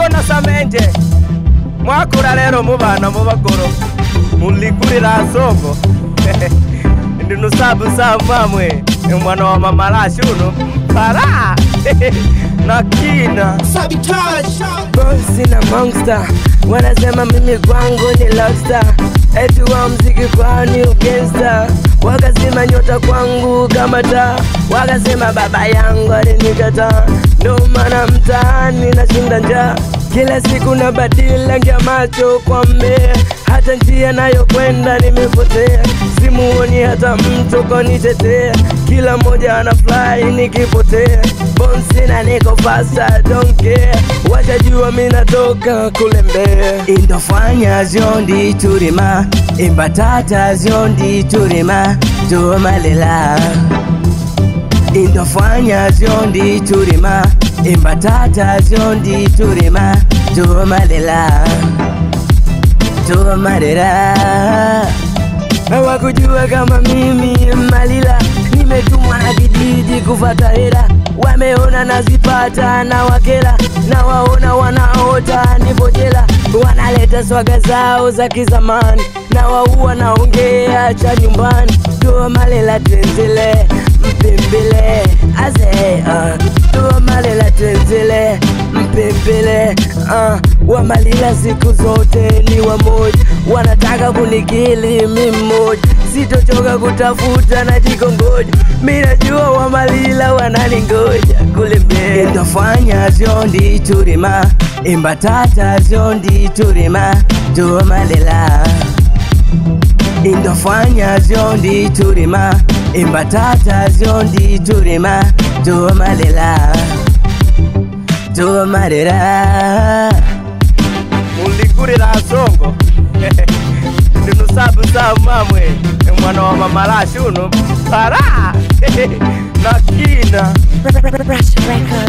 bona samenje mwakura rero mubana mubagoro muligurira soko ndinusabusa mamwe mwana wa mamarashi uno para na kina bosi na monster wanasema mimi kwangu ni lobster eti wa mziki kwani ugangsta wakasema nyota kwangu kama taa wakasema baba yangu alinikataa ndo maana mtaani nashinda njaa kila siku na badilangia macho kwa mmea hata njia nayokwenda nimepotea simuoni hata mtu konitetea kila mmoja ana fly nikipotea bonsina niko fasta don't care washajua mi natoka kule mbea indofanya zyondi turima imbatata zyondi turima tumalela indofanya zyondi turima imbatata zyondi turima tumalela tumalela hawakujua kama mimi malila nimetumwa na kijiji kufata hela wameona nazipata na wakela na waona wanaota nipo jela wanaleta swaga zao za kizamani na waua naongea cha nyumbani toa malela tenzele mpembele aze uh, toa malela tenzele mpembele uh, wamalila siku zote ni wamoja wanataka kunikili mi mmoja sitochoka kutafuta na jikongoja mi najua wamalila wananingoja kule mbele indofanya zyondi turima imbatata zyondi turima tumalela indofanya zyondi turima imbatata zyondi turima tumalela tumalela muligurira songo ndinusabusabu mamwe mwana wa mamarashi uno para na kina Rush Records.